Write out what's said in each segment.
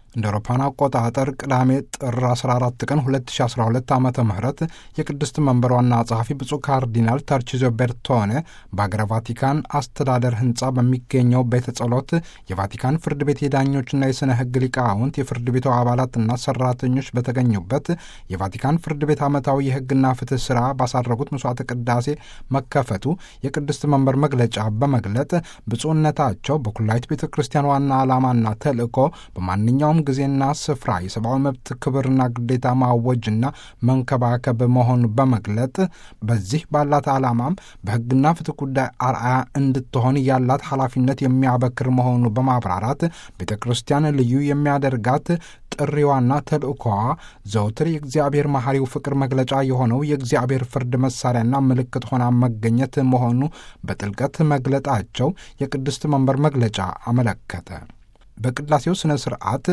እንደ አውሮፓውያን አቆጣጠር ቅዳሜ ጥር 14 ቀን 2012 ዓ ም የቅድስት መንበር ዋና ጸሐፊ ብፁዕ ካርዲናል ተርቺዞ ቤርቶኔ በአገረ ቫቲካን አስተዳደር ህንፃ በሚገኘው ቤተ ጸሎት የቫቲካን ፍርድ ቤት የዳኞችና የሥነ ሕግ ሊቃውንት የፍርድ ቤቱ አባላትና ሰራተኞች በተገኙበት የቫቲካን ፍርድ ቤት ዓመታዊ የሕግና ፍትህ ሥራ ባሳረጉት መስዋዕተ ቅዳሴ መከፈቱ የቅድስት መንበር መግለጫ በመግለጥ ብፁዕነታቸው በኩላዊት ቤተ ክርስቲያን ዋና ዓላማና ተልእኮ በማንኛውም ጊዜና ስፍራ የሰብአዊ መብት ክብርና ግዴታ ማወጅና መንከባከብ መሆኑን በመግለጥ በዚህ ባላት ዓላማም በሕግና ፍትህ ጉዳይ አርአያ እንድትሆን ያላት ኃላፊነት የሚያበክር መሆኑ በማብራራት ቤተ ክርስቲያን ልዩ የሚያደርጋት ጥሪዋና ተልእኮዋ ዘውትር የእግዚአብሔር መሐሪው ፍቅር መግለጫ የሆነው የእግዚአብሔር ፍርድ መሳሪያና ምልክት ሆና መገኘት መሆኑ በጥልቀት መግለጣቸው የቅድስት መንበር መግለጫ አመለከተ። በቅዳሴው ስነ ስርዓት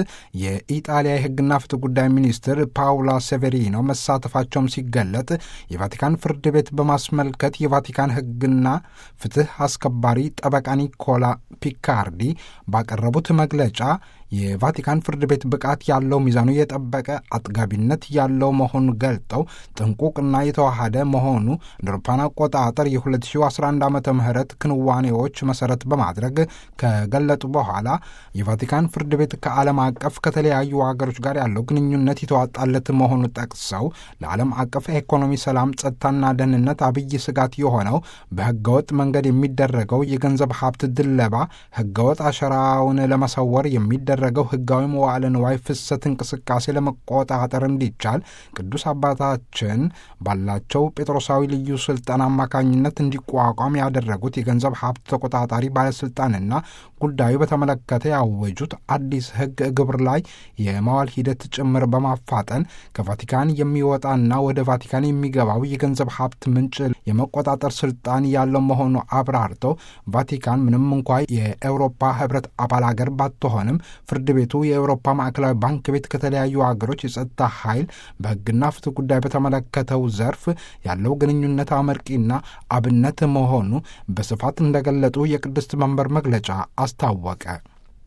የኢጣሊያ የሕግና ፍትህ ጉዳይ ሚኒስትር ፓውላ ሴቬሪኖ መሳተፋቸውም ሲገለጥ የቫቲካን ፍርድ ቤት በማስመልከት የቫቲካን ሕግና ፍትህ አስከባሪ ጠበቃ ኒኮላ ፒካርዲ ባቀረቡት መግለጫ የቫቲካን ፍርድ ቤት ብቃት ያለው ሚዛኑ የጠበቀ አጥጋቢነት ያለው መሆኑን ገልጠው ጥንቁቅና የተዋሃደ መሆኑ እንደ አውሮፓውያን አቆጣጠር የ2011 ዓ ም ክንዋኔዎች መሰረት በማድረግ ከገለጡ በኋላ የቫቲካን ፍርድ ቤት ከዓለም አቀፍ ከተለያዩ ሀገሮች ጋር ያለው ግንኙነት የተዋጣለት መሆኑ ጠቅሰው ለዓለም አቀፍ ኢኮኖሚ፣ ሰላም፣ ጸጥታና ደህንነት አብይ ስጋት የሆነው በህገወጥ መንገድ የሚደረገው የገንዘብ ሀብት ድለባ፣ ህገወጥ አሸራውን ለመሰወር የሚደረግ ገው ህጋዊ መዋዕለ ንዋይ ፍሰት እንቅስቃሴ ለመቆጣጠር እንዲቻል ቅዱስ አባታችን ባላቸው ጴጥሮሳዊ ልዩ ስልጣን አማካኝነት እንዲቋቋም ያደረጉት የገንዘብ ሀብት ተቆጣጣሪ ባለስልጣንና ጉዳዩ በተመለከተ ያወጁት አዲስ ህግ ግብር ላይ የማዋል ሂደት ጭምር በማፋጠን ከቫቲካን የሚወጣና ወደ ቫቲካን የሚገባው የገንዘብ ሀብት ምንጭ የመቆጣጠር ስልጣን ያለው መሆኑ አብራርተው ቫቲካን ምንም እንኳ የአውሮፓ ህብረት አባል አገር ባትሆንም ፍርድ ቤቱ የአውሮፓ ማዕከላዊ ባንክ ቤት ከተለያዩ ሀገሮች የጸጥታ ኃይል በህግና ፍትህ ጉዳይ በተመለከተው ዘርፍ ያለው ግንኙነት አመርቂና አብነት መሆኑ በስፋት እንደገለጡ የቅድስት መንበር መግለጫ አስታወቀ።